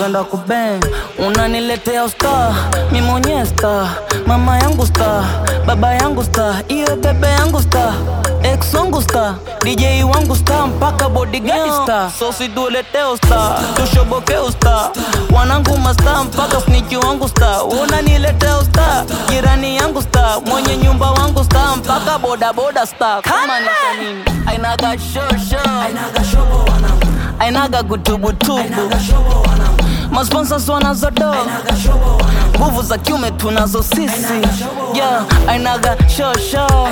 napenda kubeng unaniletea usta mi mwenyewe sta mama yangu sta baba yangu sta iyo bebe yangu sta ex wangu sta dj wangu sta mpaka bodyguard sta so situletee usta tushoboke usta wanangu masta mpaka sniki wangu sta unaniletea usta jirani yangu sta mwenye nyumba wangu sta mpaka bodaboda sta kama ni nini ainaga shosho ainaga gutubutubu masponsors wanazodo nguvu za kiume tunazo sisi yeah, ainaga shosho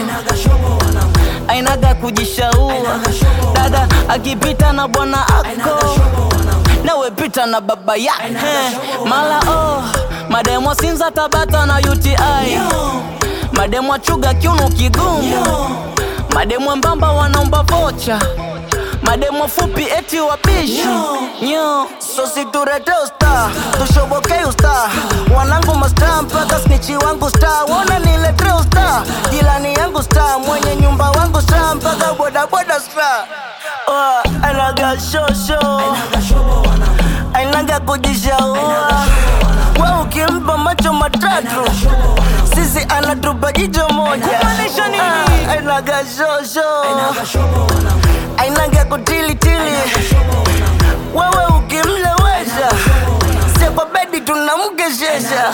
ainaga kujishaua dada akipita na bwana ako nawe pita na baba yake mala oh mademwa sinza tabata na uti mademwa chuga kiuno kigumu mademwa mbamba wanaomba vocha mademo fupi eti wapishi nyo sositurete usta tushobokei usta wanangu masta mpaka snichi wangu sta wona nilete usta jilani yangu sta mwenye nyumba wangu sta mpaka bodaboda sta oh, anaga shosho ainaga kujishaua we ukimpa macho matatu sisi anatupa jicho moja Ah, ainaga shosho ainaga kutilitili wewe ukimlewesha sie kwa bedi tunamkeshesha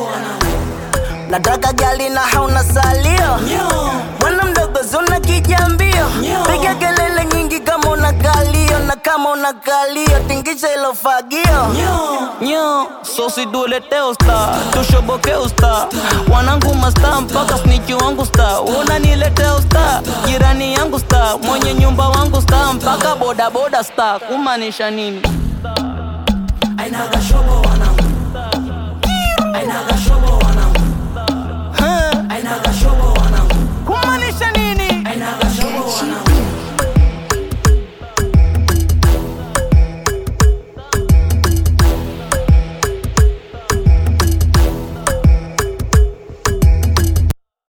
nataka gali na hauna salio bwana mdogo zuna kijambio piga kelele nyingi kama una kalio na kama una kalio tingisha ilo fagio nyo sosidulete usta tushoboke usta wanangu masta mpaka sniki wangu sta unanilete usta jirani yangu sta mwenye nyumba wangu sta mpaka bodaboda sta kumaanisha nini Ainaga shobo wanangu. Ainaga shobo wanangu. Ainaga shobo